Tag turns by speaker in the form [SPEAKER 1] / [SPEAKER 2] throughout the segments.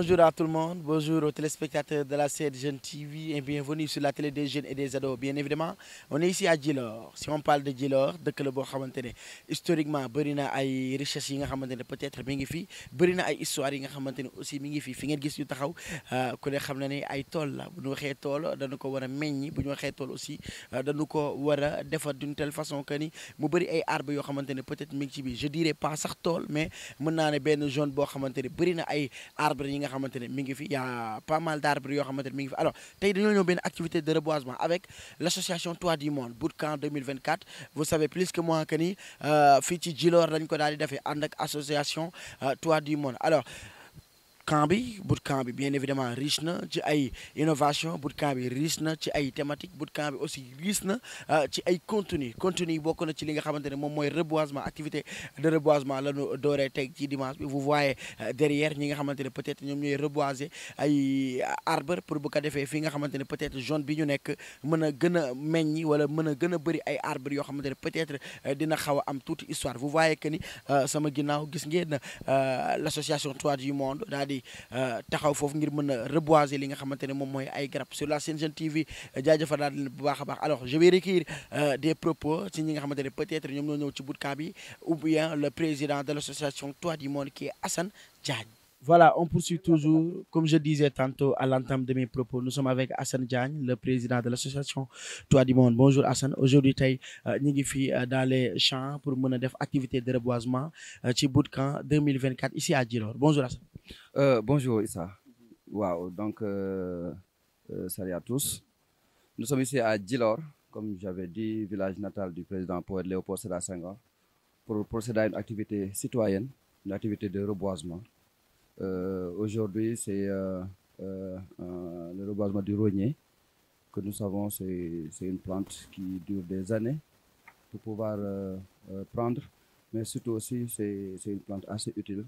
[SPEAKER 1] Bonjour à tout le monde, bonjour aux téléspectateurs de la scène Jeune TV et bienvenue sur la télé des jeunes et des ados. Bien évidemment, on est ici à Djilor. Si on parle de Djilor, dëkk la boo xamante ne historiquement bëri na ay richesses yi nga xamante ne peut-être mi ngi fi bëri na ay histoires yi nga xamante ne aussi mi ngi fi fi ngeen gis ñu taxaw ku ne xam na ne ay tool la bu ñu waxee tool dañu ko war a meññi bu ñu waxee tool aussi dañu ko war a defar d'une telle façon que ni mu bëri ay arbres yoo xamante ne peut-être mi ngi ci biir je dirais pas sax tool mais mën naa ne benn zone boo xamante ne bëri na ay arbres yi nga xamante ne mi ngi fi y a pas mal d'arbres yoo xamante ne mi ngi fi alors tey dañoo ñëw benn activité de reboisement avec l'association Toit du Monde Bootcamp 2024 vous savez plus que moi que ni fii ci Djilor lañ ko daal di defee ànd ak association Toit du Monde alors camp bi bootcamp bi bien évidemment riche na ci ay innovation bootcamp bi riche na ci ay thématique bootcamp bi aussi riche na ci ay contenu contenu yi bokk na ci li nga xamante ne moom mooy reboisement activité de reboisement la ñu dooree teg ci dimanche bi vous voyez derrière ñi nga xamante ne peut-être ñoom ñooy reboiser ay arbre pour bu ko defee fi nga xamante ne peut-être zone bi ñu nekk mën a gën a meññi wala mën a gën a bëri ay arbre yoo xamante ne peut-être dina xaw a am tuuti histoire vous voyez que ni sama ginnaaw gis ngeen l'association Toit du Monde daal di taxaw foofu ngir mën a reboiser li nga xamante ne moom mooy ay garab sur la Sen Jeune TV jaajëfal daal leen bu baax a baax alors je vais recueillir des propos ci ñi nga xamante ne peut-être ñoom ñoo ñëw ci bootcamp bi ou bien le président de l'association Toit du Monde qui est Assane Diagne Voilà, on poursuit toujours. Comme je disais tantôt à l'entame de mes propos, nous sommes avec Hassan Diagne, le président de l'association Toit du Monde. Bonjour Hassan. Aujourd'hui, tey ñu ngi fi dans les champs pour mën a def activité de reboisement ci bootcamp 2024 ici à Djilor. Bonjour Hassan.
[SPEAKER 2] Euh, bonjour Issa. Waaw, donc euh, euh, salut à tous. Nous sommes ici à Djilor, comme j'avais dit, village natal du président poète Léopold Sédar Senghor, pour procéder à une activité citoyenne, une activité de reboisement. Euh, Aujourd'hui, c'est euh, euh, le reboisement du rognier que nous savons, c'est une plante qui dure des années pour pouvoir prendre, mais surtout aussi, c'est une plante assez utile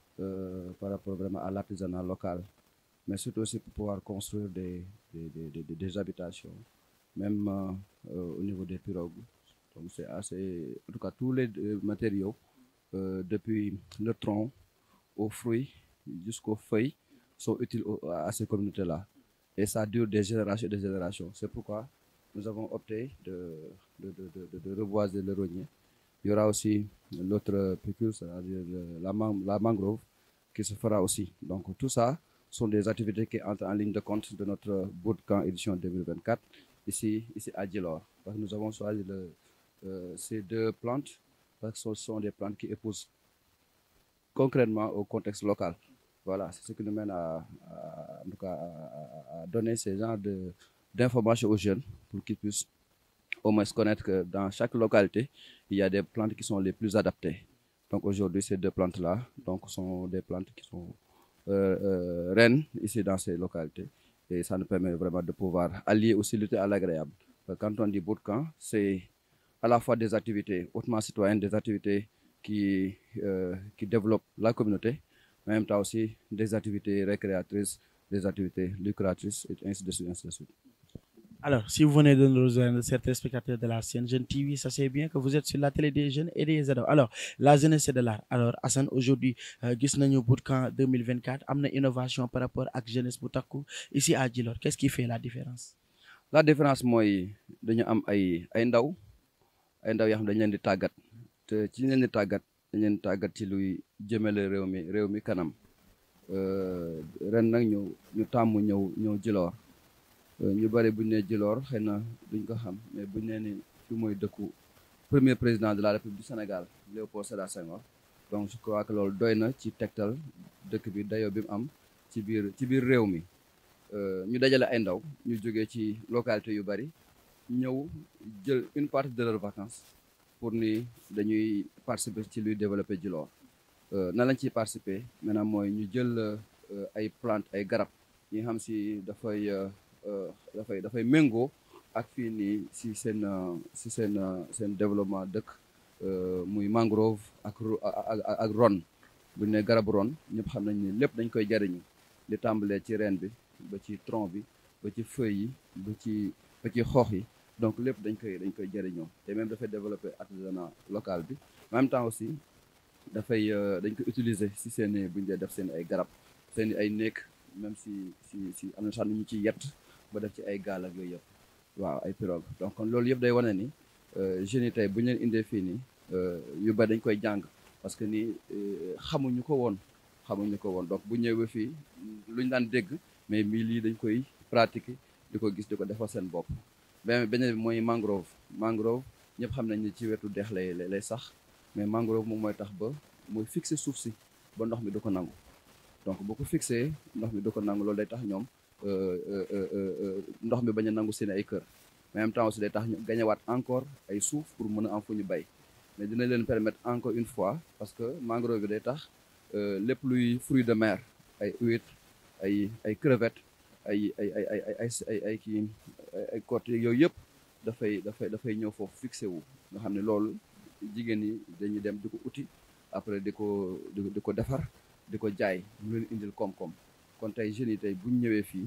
[SPEAKER 2] par rapport vraiment à l'artisanat local, mais surtout aussi pour pouvoir construire des, des, des, des habitations, même au niveau des pirogues. Donc, c'est assez, en tout cas, tous les matériaux, depuis le tronc aux fruits, jusqu'aux feuilles sont utiles à ces communautés-là. Et ça dure des générations et des générations. C'est pourquoi nous avons opté de, de, de, de, reboiser le rognier. Il y aura aussi l'autre pécule, c'est-à-dire la, la mangrove, qui se fera aussi. Donc tout ça sont des activités qui entrent en ligne de compte de notre bootcamp édition 2024, ici, ici à Djilor. Parce que nous avons choisi le, euh, ces deux plantes, parce que ce sont des plantes qui épousent concrètement au contexte local. Voilà, c'est ce qui nous mène à, à, en tout cas, à, à donner ce genre d'informations aux jeunes pour qu'ils puissent au moins connaître que dans chaque localité, il y a des plantes qui sont les plus adaptées. Donc aujourd'hui, ces deux plantes-là donc, sont des plantes qui sont euh, euh, reines ici dans ces localités. Et ça nous permet vraiment de pouvoir allier aussi lutter à l'agréable. Quand on dit bootcamp, c'est à la fois des activités hautement citoyennes, des activités qui, euh, qui développent la communauté, mais en même temps aussi des activités récréatrices, des activités lucratrices, et ainsi de suite, ainsi de suite.
[SPEAKER 1] Alors, si vous venez de nous rejoindre, certains spectateurs de la scène Jeune TV, sachez bien que vous êtes sur la télé des jeunes et des ados. Alors, la jeunesse, c'est de l'art. Alors, Hassan, aujourd'hui, euh, gis nañu bootcamp 2024, am na innovation par rapport ak jeunesse bu takku ici à Djilor. Qu'est-ce qui fait la différence?
[SPEAKER 2] La différence mooy dañu am ay ay ndaw ay ndaw yoo xam dañu leen di tàggat te ci leen di tàggat dañ leen tàggat ci luy jëmale réew mi réew mi kanam ren nag ñu ñu tàmm ñëw ñëw Djilor ñu bëri buñ ne Djilor xëy na duñ ko xam mais buñ nee ni fi mooy dëkku premier président de la République du Sénégal Léopold Sédar Senghor donc je crois que loolu doy na ci tegtal dëkk bi dayoo bi mu am ci biir ci biir réew mi ñu dajale ay ndaw ñu jógee ci localité yu bëri ñëw jël une partie de leurs vacances pour ni dañuy participer ci luy développer Djilor nan lañ ciy participer maintenant mooy ñu jël ay plantes ay garab yi nga xam si dafay dafay dafay méngoo ak fii nii si seen si seen seen développement dëkk muy mangrove ak ak ron bu ñu ne garabu ron ñëpp xam nañ ni lépp dañ koy jariñu li tàmbalee ci reen bi ba ci tronc bi ba ci feuilles yi ba ci ba ci xoox yi donc lépp dañ koy dañ koy jëriñoo te même dafay développer artisanat local bi en même temps aussi dafay dañ koy utiliser si seen bu ñu dee def seen ay garab seen i ay néeg même si si si am na sax ñu ci yett ba def ci ay gaal ak yooyu yëpp waaw ay pirogue donc kon loolu yëpp day wane ni jeunes yi tey bu ñu leen indee fii nii yu bari dañ koy jàng parce que ni xamuñu ko woon xamuñu ko woon donc bu ñëwee fii luñ daan dégg mais mii lii dañ koy pratiquer di ko gis di ko defal seen bopp beneen beneen bi mooy mangrove mangrove ñëpp xam nañ ni ci wetu dex lay lay sax mais mangrove moom mooy tax ba mooy fixer suuf si ba ndox mi du ko nangu donc bu ko fixé ndox mi du ko nangu loolu day tax ñoom ndox mi bañ a nangu seen ay kër mais en même temps aussi day tax ñu gañewaat encore ay suuf pour mën a am fu ñu bay mais dina leen permettre encore une fois parce que mangrove bi day tax lépp luy fruit de mer ay huîtres ay ay crevettes ay ay ay ay ay ay ay kii ay côte yooyu yëpp dafay dafay dafay ñëw foofu fixé wu nga xam ne loolu jigéen ñi dañuy dem di ko uti après di ko di ko defar di ko jaay mu leen indil koom-koom kon tey jeunes yi tey bu ñu ñëwee fii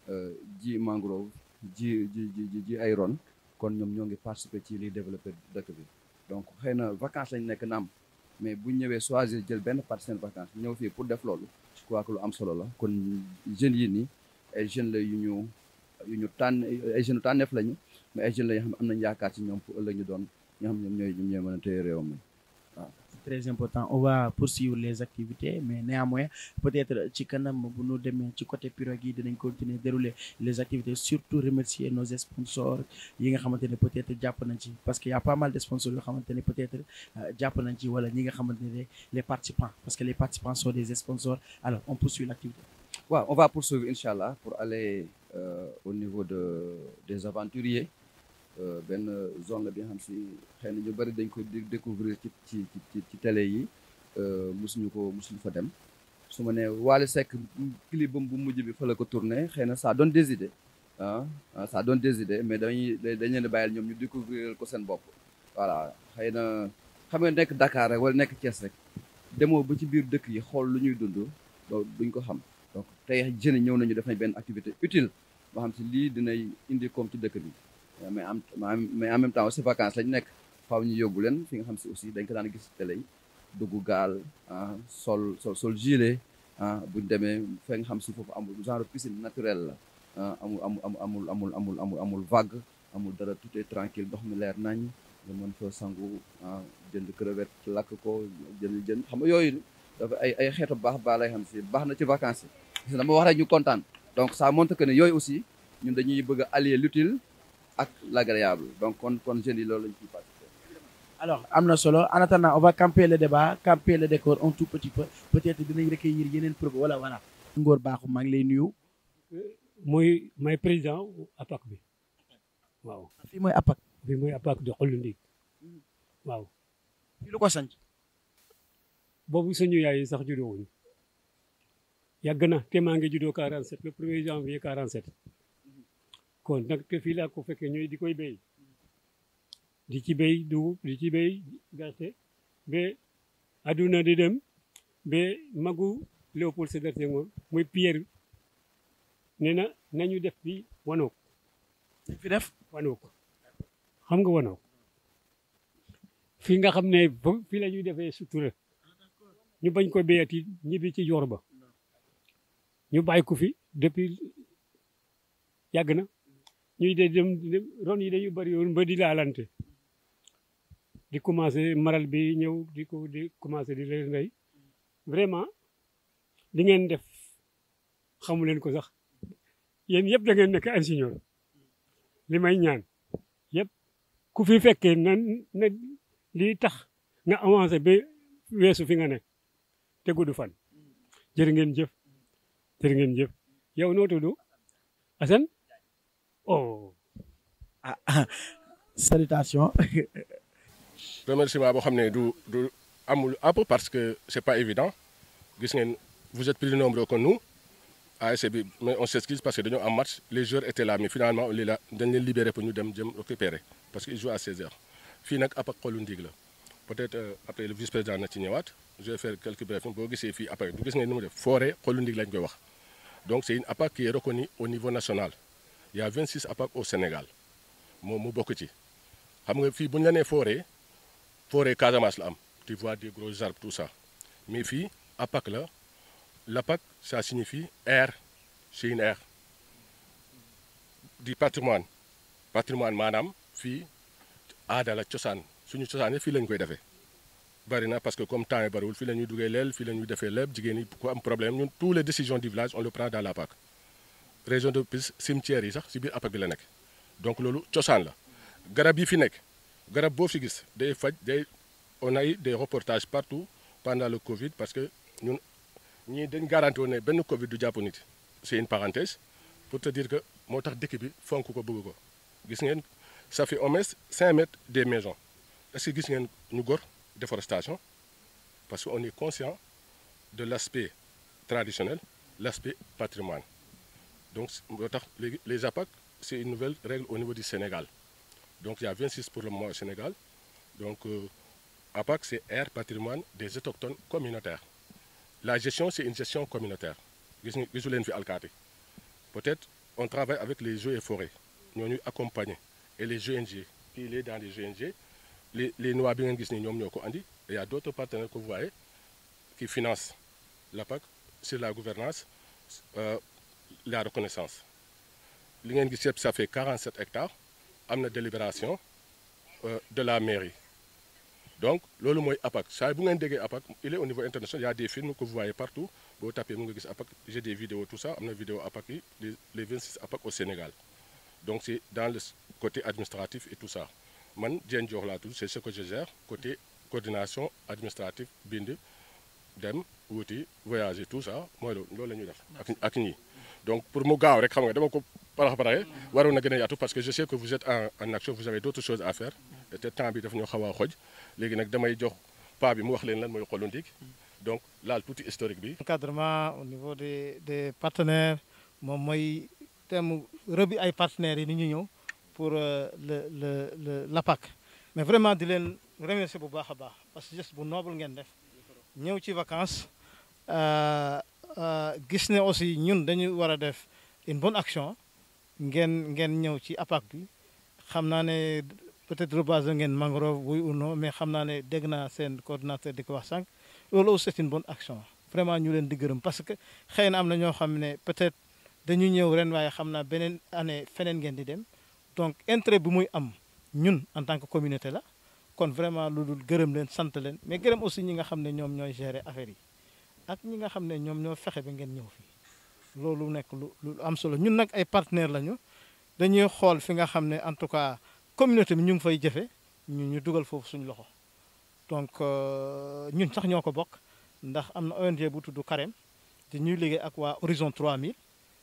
[SPEAKER 2] ji mangrove ji ji ji ji ay ron kon ñoom ñoo ngi participer ci liy développé dëkk bi donc xëy na vacances lañ nekk naam mais bu ñu ñëwee choisir jël benn partie seen vacances ñëw fii pour def loolu je crois que lu am solo la kon jeunes yi nii ay jeunes la yu ñu yu ñu tànn ay jeunes tànneef lañu mais ay jeunes la yoo xam ne am nañ yaakaar ci ñoom pour ëllëg ñu doon ñoo xam ñoom ñooy ñoom ñooy mën a téye réew mi waaw.
[SPEAKER 1] très important on va poursuivre les activités mais néanmoins peut-être ci kanam bu ñu demee ci côté pirogue yi dinañ continuer dérouler les activités surtout remercier nos sponsors yi nga xamante ne peut-être jàpp nañ ci parce que y a pas mal de sponsors yoo xamante ne peut-être jàpp nañ ci wala ñi nga xamante ne les participants parce que les participants sont des sponsors alors on poursuit l'activité
[SPEAKER 2] waaw on va poursuivre inchallah pour aller euh, au niveau de des aventuriers benn zone la bi nga xam si xëy na ñu bëri dañ ko découvrir ci ci ci ci télé yi mosuñu ko mosuñu fa dem su ma nee Wally Seck clip bam bu mujj bi fa la ko tourné xëy na ça donne des idées ah ça donne des idées mais dañuy dañ leen di bàyyil ñoom ñu découvrir ko seen bopp voilà xëy na xam nga nekk Dakar rek wala nekk Thiès rek demoo ba ci biir dëkk yi xool lu ñuy dund loolu duñ ko xam donc tey jeunes ñëw nañu def nañ benn activité utile boo xam si lii dinay indi koom ci dëkk bi mais am mais en même temps aussi vacances lañ nekk faaw ñu yóbbu leen fi nga xam si aussi dañ ko daan gis télé yi dugg gaal ah sol sol sol gilet ah buñ demee fa nga xam si foofu amul genre piscine naturelle la ah amul amul amul amul amul amul amul vague amul dara tout est tranquille ndox mi leer nañ nga mën fa sangu ah jënd crevette lakk ko jënd jënd xam nga yooyu dafa ay ay xeetu baax baax lay xam si baax na ci vacances yi dama wax rek ñu kontaan donc ça montre que ne yooyu aussi ñun dañuy bëgg a allier l'utile ak l'agréable donc kon kon jeunes yi loolu lañ ciy participer
[SPEAKER 1] alors am na solo en attendant on va camper le débat camper le décor un tout petit peu peut-être dinañ recueillir yeneen preuve wala voilà Ngor Bakhoum maa ngi lay nuyu
[SPEAKER 3] mooy may président APAC bi waaw
[SPEAKER 1] fii mooy APAC
[SPEAKER 3] fii mooy APAC di xollu ndig waaw
[SPEAKER 1] fii lu ko sanc
[SPEAKER 3] boobu suñu yaay yi sax juddoo wuñu yàgg na te maa ngi juddoo 47 le premier janvier 47 kon nag te fii laa ko fekkee ñooy di koy béy di ci béy dugub di ci béy gerte ba aduna di dem ba magu Léopold Sédar Senghor mooy Pierre nee na nañu def fi wanook
[SPEAKER 1] fi def
[SPEAKER 3] wanook xam nga wanook fii nga xam ne fii la ñuy defee sutura ñu bañ ko béyati ñibbi ci yor ba ñu bàyyi ko fi depuis yàgg na ñuy de dem ron yi dañu bari yoon ba di laalante di commencé maral bi ñëw di ko di commencé di leen rey vraiment li ngeen def xamu leen ko sax yéen yëpp da ngeen nekk ingénieur li may ñaan yëpp ku fi fekkee na na lii tax nga avancé ba weesu fi nga ne te gudd fan jërë ngeen jëf jërë ngeen jëf yow noo tudd Assane oh.
[SPEAKER 1] ah salutations.
[SPEAKER 4] remerciement boo xam ne du du amul àpp parce que c'est pas évident gis ngeen vous êtes plus nombreux que nous ASC bi mais on s'excuse parce que dañoo am match les joueurs étaient là mais finalement on les la dañ leen libéré pour ñu dem jëm récupérer parce que ils jouent à 16 heures fii nag APAC xolu ndig la peut-être après le vice-président na ci ñëwaat je vais faire quelques brefs boo gisee fii après du gis ngeen ni mu def forêt xolu ndig lañ koy wax donc c'est une APAC qui est reconnue au niveau national il y a 26 APAC au Sénégal moom mu bokk ci xam nga fii bu ñu la nee forêt forêt Casamance la am tu vois des gros arbres tout ça mais fii APAC la l'APAC ça signifie air c'est une aire du patrimoine patrimoine maanaam fii aada la cosaan suñu cosaan fii lañ koy defee bari na parce que comme temps yi bariwul fii la ñuy duggee leel fii la ñuy defee lépp jigéen ñi ku am problème ñun tous les décisions du village on le prend dans l'APAC région de plus cimetière yi sax si biir APAC bi la nekk donc loolu cosaan la garab yi fi nekk garab boo fi gis day faj day on a eu des reportages partout pendant le Covid parce que ñun ñii dañ garanti woon ne benn Covid du jàpp nit c'est une parenthèse pour te dire que moo tax dëkk bi fonk ko bëgg ko gis ngeen ça fait au moins 5 mètres des maisons est-ce que gis ngeen ñu gor déforestation parce que on est conscient de l'aspect traditionnel l'aspect patrimoine donc moo tax léegi les APAC c'est une nouvelle règle au niveau du Sénégal donc il y a 26 pour le moment au Sénégal donc euh, APAC c'est aire patrimoine des autochtones communautaires la gestion c'est une gestion communautaire gis nga gisu leen fi alkaati peut-être on travaille avec les eaux et forêts ñoo ñuy accompagner et les GNG il est dans les GNG les les noix bi ngeen gis ni ñoom ñoo ko andi et il y a d'autres partenaires que vous voyez qui financent l'APAC sur la gouvernance euh, la reconnaissance li ngeen gis yëpp ça fait 47 hectares am na délibération euh, de la mairie donc loolu mooy APAC saa bu ngeen déggee APAC il est au niveau international il y a des films que vous voyez partout boo tapé mu nga gis APAC j'ai des vidéos tout ça am na vidéo APAC yi les les 26 APAC au Sénégal donc c'est dans le côté administratif et tout ça man Diène Diokh laa tudd c'est ce que je gère côté coordination administrative bind dem wuti voyager tout ça mooy loolu loolu la ñuy def ak ak ñii donc pour mu gaaw rek xam nga dama ko parax paraxe waroon na gën a yaatu parce que je sais que vous êtes en en action vous avez d'autres choses à faire te temps bi daf ñoo xaw a xoj léegi nag damay jox pa bi mu wax leen lan mooy xolu ndig donc laal tuuti historique bi
[SPEAKER 5] encadrement au niveau des des partenaires moom mooy thème rëbi ay partenaires yi ni ñu ñëw pour le le le l'APAC mais vraiment di leen remercier bu baax a baax parce que geste bu noble ngeen def ñëw ci vacances gis ne aussi ñun dañu war a def une bonne action ngeen ngeen ñëw ci APAC bi xam naa ne peut-être reboiser ngeen mangrove oui ou non mais xam naa ne dégg naa seen coordinateur di ko wax sànq loolu aussi c'est une bonne action vraiment ñu leen di gërëm parce que xëy na am na ñoo xam ne peut-être dañu ñëw ren waaye xam naa beneen année feneen ngeen di dem donc intérêt bi muy am ñun en tant que communauté la kon vraiment lu dul gërëm leen sant leen mais gërëm aussi ñi nga xam ne ñoom ñooy gérer affaire yi ak ñi nga xam ne ñoom ñoo fexe ba ngeen ñëw fii loolu nekk lu lu am solo ñun nag ay partenaires lañu dañuy xool fi nga xam ne en tout cas communauté bi ñu ngi fay jëfe ñu ñu dugal foofu suñu loxo donc ñun sax ñoo ko bokk ndax am na ONG bu tudd Carême te ñuy liggéey ak waa Horizon 3000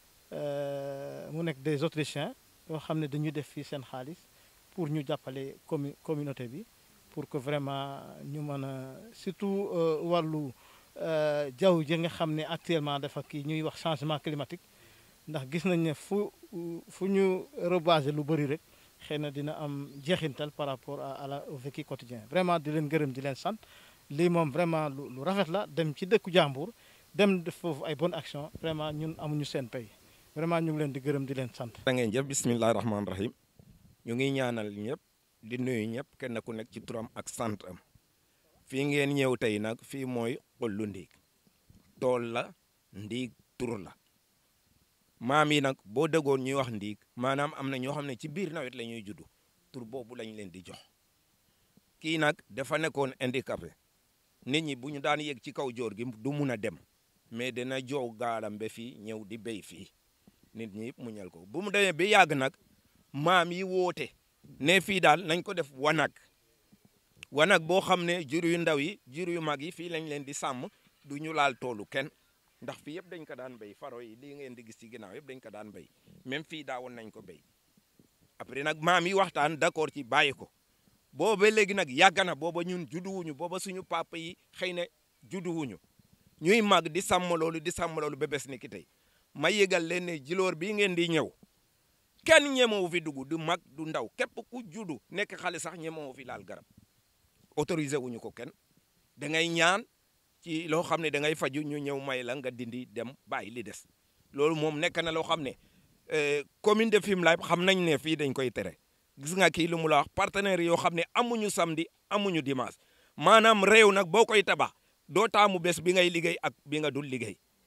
[SPEAKER 5] mu nekk des Autrichiens yoo xam ne dañuy def fii seen xaalis pour ñu jàppale commu communauté bi pour que vraiment ñu mën a surtout wàllu jaww ji nga xam ne actuellement dafa kii ñuy wax changement climatique ndax gis nañ ne fu fu ñu reboiser lu bëri rek xëy na dina am jeexintal par rapport à la au vécu quotidien vraiment di leen gërëm di leen sant lii moom vraiment lu lu rafet la dem ci dëkku jàmbur dem def foofu ay bonne action vraiment ñun amuñu seen pay vraiment ñu ngi leen di gërëm di leen sant.
[SPEAKER 6] da ngeen jëf bisimilah rahmaani rahim ñu ngi ñaanal ñëpp di nuyu ñëpp kenn ku nekk ci turam ak sant am fii ngeen ñëw tey nag fii mooy xollu ndiig tool la ndiig tur la maam yi nag boo déggoon ñuy wax ndiig maanaam am na ñoo xam ne ci biir nawet la ñuy juddu tur boobu lañ leen di jox kii nag dafa nekkoon handicapé nit ñi bu ñu daan yegg ci kaw joor gi du mun a dem mais dina joow gaalam ba fii ñëw di béy fii nit ñi mu ñal ko bu mu demee ba yàgg nag maam yi woote ne fii daal nañ ko def wanag wanag boo xam ne jur yu ndaw yi jur yu mag yi fii lañ leen di sàmm du ñu laal toolu kenn ndax fii yëpp dañ ko daan béy faro yi lii ngeen di gis ci ginnaaw yëpp dañ ko daan béy même fii daawoon nañ ko béy après nag maam yi waxtaan d'accord ci bàyyi ko booba léegi nag yàgg na booba ñun judduwuñu booba suñu papa yi xëy na judduwuñu ñuy màgg di sàmm loolu di sàmm loolu ba bés ni ki tey ma yëgal leen ne jiloor bii ngeen di ñëw kenn ñemewu fi dugg du mag du ndaw képp ku juddu nekk xale sax ñemewu fi laal garab autorisé wuñu ko kenn da ngay ñaan ci loo xam ne da ngay faju ñu ñëw may la nga dindi dem bàyyi li des loolu moom nekk na loo xam ne commune de Fimelaye xam nañ ne fii dañ koy tere gis nga kii lu mu la wax partenaires yoo xam ne amuñu samedi amuñu dimanche maanaam réew nag boo koy tabax doo taamu bés bi ngay liggéey ak bi nga dul liggéey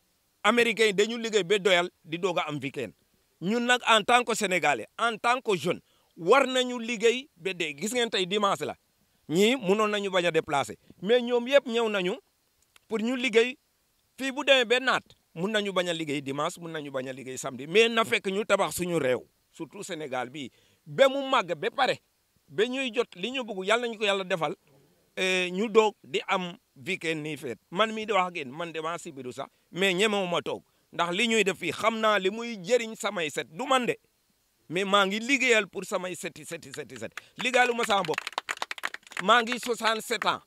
[SPEAKER 6] américains yi dañu liggéey ba doyal di doog a am weekend ñun nag en tant que sénégalais en tant que jeune war nañu liggéey ba dee gis ngeen tey dimanche la ñii munoon nañu bañ a déplacer mais ñoom yëpp ñëw nañu pour ñu liggéey fii bu demee ba naat mun nañu bañ a liggéey dimanche mun nañu bañ a liggéey samedi mais na fekk ñu tabax suñu réew surtout Sénégal bii ba mu màgg ba pare ba ñuy jot li ñu bëgg yàlla nañu ko yàlla defal ñu doog di am weekend nii feet man mii di wax ak yéen man damaa sibiru sax mais ñemewuma toog ndax li ñuy def fii xam naa li muy jëriñ samay set du man de mais maa ngi liggéeyal pour samay seti seti seti set liggéeyalu ma sama bopp maa ngi 67 ans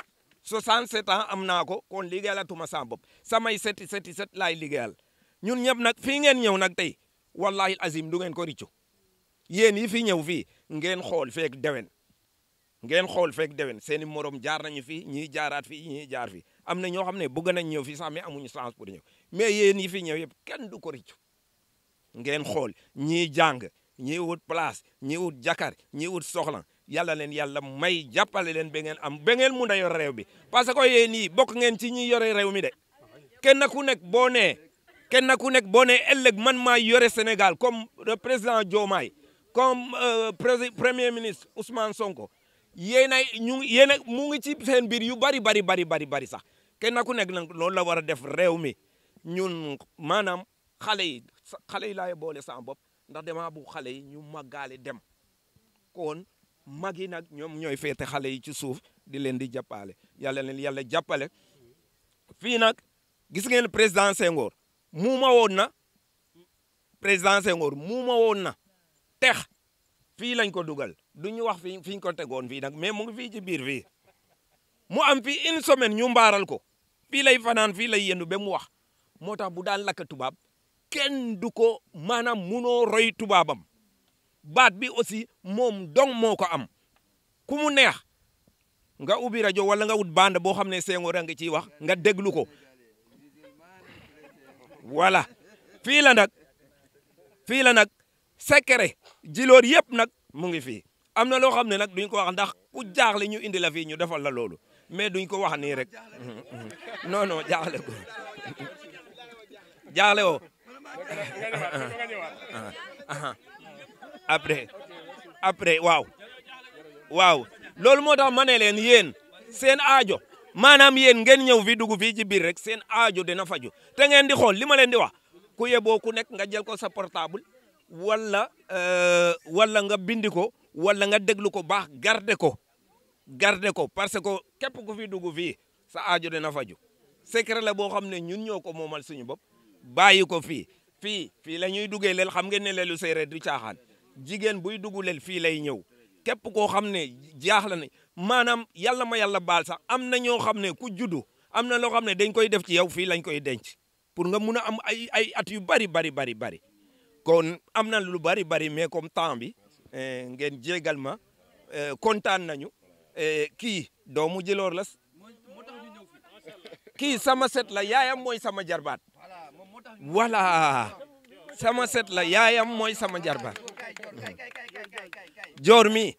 [SPEAKER 6] 67 ans am naa ko kon liggéeyalatuma sama bopp samay seti seti set laay liggéeyal ñun ñëpp nag fii ngeen ñëw nag tey wallahi azim du ngeen ko riccu yéen yi fi ñëw fii ngeen xool feek dewen ngeen xool fekk dewen seeni morom jaar nañu fi ñii jaaraat fi ñii jaar fi am na ñoo xam ne bëgg nañ ñëw fi sax mais amuñu chance pour ñëw mais yéen yi fi ñëw yëpp kenn du ko riccu ngeen xool ñii jàng ñii wut place ñii wut jakar ñii wut soxla yàlla leen yàlla may jàppale leen ba ngeen am ba ngeen mun a yor réew bi parce que yéen yi bokk ngeen ci ñi yore réew mi de kenn ku nekk boo nee kenn ku nekk boo nee ëllëg man maa yore Sénégal comme le président Diomaye comme premier ministre Ousmane Sonko yéen ay ñu yéen a mu ngi ci seen biir yu bari bari bari bari bari sax kenn ku nekk nag loolu la war a def réew mi ñun maanaam xale yi xale yi laay boole sama bopp ndax damaa bu xale yi ñu màggaale dem kon mag yi nag ñoom ñooy féete xale yi ci suuf di leen di jàppale yàlla leen yàlla jàppale fii nag gis ngeen président Senghor muuma woon na président Senghor muuma woon na tex fii lañ ko dugal du ñu wax fi fi ñu ko tegoon fii nag mais mu ngi fii ci biir fii mu am fii une semaine ñu mbaaral ko fii lay fanaan fii lay yendu ba mu wax moo tax bu daan lakk tubaab kenn du ko maanaam munoo roy tubaabam baat bi aussi moom dong moo ko am ku mu neex nga ubbi rajo wala nga wut bande boo xam ne Senghor a ngi ciy wax nga déglu ko voilà fii la nag fii la nag secret jiloor yëpp nag mu ngi fii am na loo xam ne nag duñ ko wax ndax ku jaaxle ñu indi la fii ñu defal la loolu mais duñ ko wax nii rek non non jaaxle ko jaaxle woo après après waaw waaw loolu moo tax ma ne leen yéen seen aajo maanaam yéen ngeen ñëw fi dugg fii ci biir rek seen aajo dina faju te ngeen di xool li ma leen di wax ku yeboo ku nekk nga jël ko sa portable wala wala nga bindi ko wala nga déglu ko baax garde ko garde ko parce que képp ku fi dugg fii sa aajo dina faju secret la boo xam ne ñun ñoo ko moomal suñu bopp bàyyi ko fii fii fii la ñuy duggee leel xam ngeen ne leelu séeréer du caaxaan jigéen buy dugg leel fii lay ñëw képp koo xam ne jaaxla ne maanaam yàlla ma yàlla baal sax am na ñoo xam ne ku juddu am na loo xam ne dañ koy def ci yow fii lañ koy denc pour nga mun a am ay ay at yu bari bari bari bari kon am na lu bari bari mais comme temps bi ngeen jégal ma kontaan nañu kii doomu Djilor la kii sama set la yaayam mooy sama jarbaat voilà sama set la yaayam mooy sama jarbaat joor mi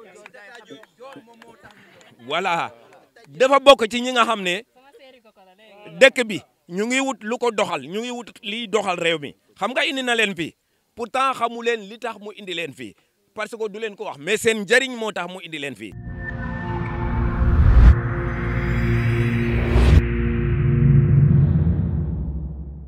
[SPEAKER 6] voilà dafa bokk ci ñi nga xam ne dëkk bi ñu ngi wut lu ko doxal ñu ngi wut liy doxal réew mi xam nga indi na leen fii pourtant xamu leen li tax mu indi leen fii parce que du leen ko wax mais seen njëriñ moo tax mu indi leen fii